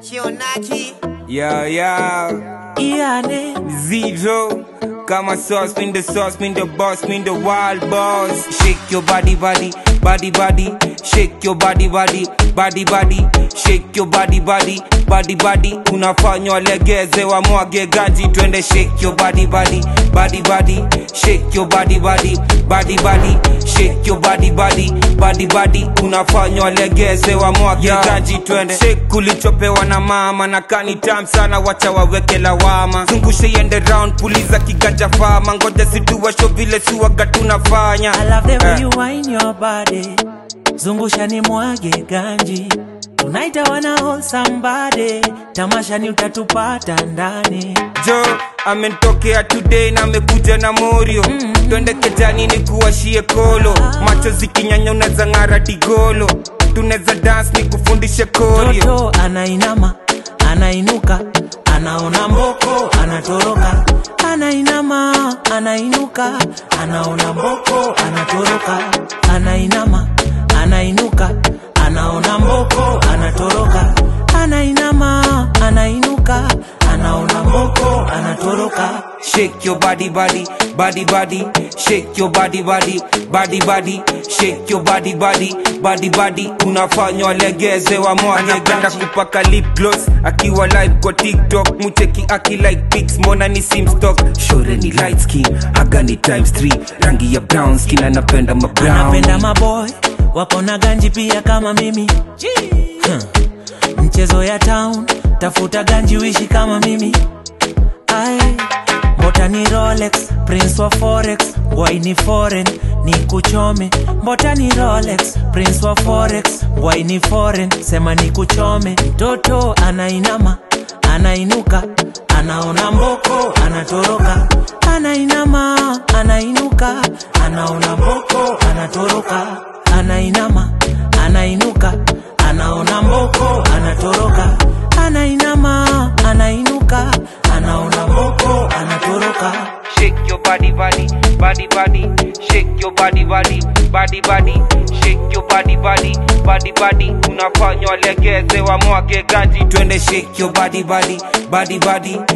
Kionaki Yo, yo, Iane zero. Kama sauce, spin the sauce, spin the boss, spin the wild boss. Shake your body, body, body, body. Shake your body, body, body, body. Shake your body, body, body, body. Unafanywa legeze wa mwage ganji, twende shake your body, body, body, body. Shake your body, body, body, body. Shake your body, body, body, body. Unafanywa legeze wa mwage ganji, twende shake kulichopewa na mama na kani tam sana, wacha waweke lawama. Zungushe iende round, puliza kiganja fama, ngoja situwasho vile siwaga tunafanya. I love the way Eh. you wine your body Zungusha ni mwage ganji Tunaita wana hold somebody Tamasha ni utatupata ndani jo amenitokea today na amekuja na morio twende kejani ni kuwashie kolo macho zikinyanya unaweza ng'ara digolo tunaweza dance ni kufundishe korio Toto anainama Anainuka Anaona mboko Anatoroka Anainama Anainuka Anaona mboko Anatoroka Anainama Anainuka Anaona mboko Anatoroka Anainama Anainuka Anaona mboko Anatoroka shake your body body body body shake your body body body body shake your body body body body unafanywa legeze wa mwage anapenda kupaka lip gloss akiwa live kwa tiktok mucheki aki like pics mbona ni simstock shore ni light skin aga ni times 3 rangi ya brown skin anapenda ma brown anapenda maboy wako na ganji pia kama mimi huh. mchezo ya town tafuta ganji wishi kama mimi Ai, mbota ni rolex prince wa forex wai ni foreign ni kuchome mbota ni rolex prince wa forex wai ni foreign sema ni kuchome mtoto anainama anainuka anaona mboko anatoroka anainama anainuka anaona mboko anatoroka anainama anainuka anaona mboko anatoroka anainama anainuka anaona mboko anatoroka Shake your body, body, body, body. Shake your body, body, body, body. Shake your body, body, body, body. Unafanywa legeze wa mwage ganji, twende shake your body, body, body, body.